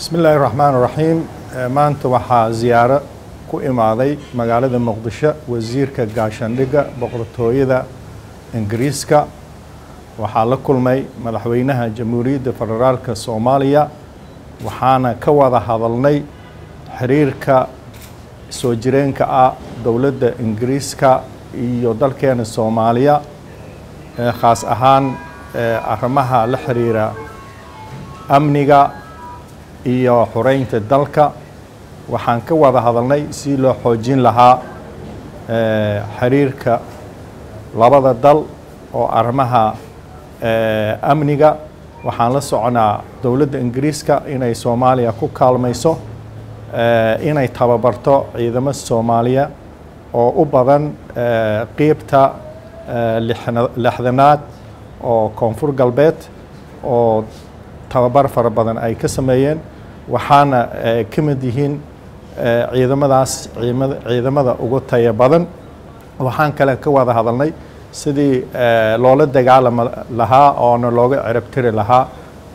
bismi illaahi raxmaan raxiim maanta waxaa ziyaaro ku imaaday magaalada muqdisho wasiirka gaashaandhigga boqortooyada ingiriiska waxaa la kulmay madaxweynaha jamhuuriyadda federaalka soomaaliya waxaana ka wada hadalnay xiriirka soo jireenka ah dowladda ingiriiska iyo dalkeena soomaaliya khaas ahaan arrimaha la xiriira amniga iyo xureynta dalka waxaan ka wada hadalnay si loo xoojin lahaa xiriirka labada dal oo arrimaha amniga waxaan la soconaa dowladda ingiriiska inay soomaaliya ku kaalmayso inay tababarto ciidamo soomaaliya oo u badan qiibta lixdanaad oo koonfur galbeed oo tababar fara badan ay ka sameeyeen waxaana ka mid yihiin ciidamadaas ciidamada ugu taya badan waxaan kale ka wada hadalnay sidii loola dagaalami lahaa oona looga cirabtiri lahaa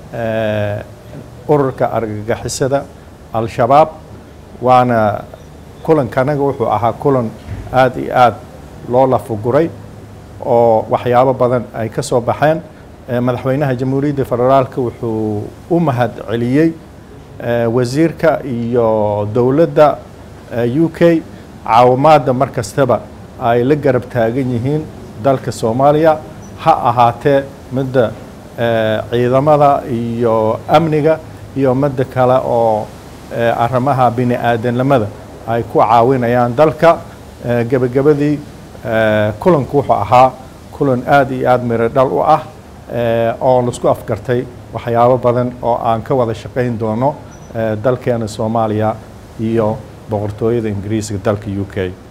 ururka argagixisada al-shabaab waana kulankanaga wuxuu ahaa kulan aada iyo aada loo lafuguray oo waxyaabo badan ay ka soo baxeen madaxweynaha jamhuuriyadda federaalka wuxuu u mahad celiyey wasiirka iyo dowladda u k caawimaadda mar kastaba ay la garab taagan yihiin dalka soomaaliya ha ahaatee midda ciidamada iyo amniga iyo midda kale oo arrimaha bini aadanimada ay ku caawinayaan dalka gebagabadii kulanku wuxuu ahaa kulan aada iyo aada miro dhal u ah oo laisku afgartay waxyaabo badan oo aan ka wada shaqayn doono dalkeena soomaaliya iyo boqortooyada ingiriiska dalka u k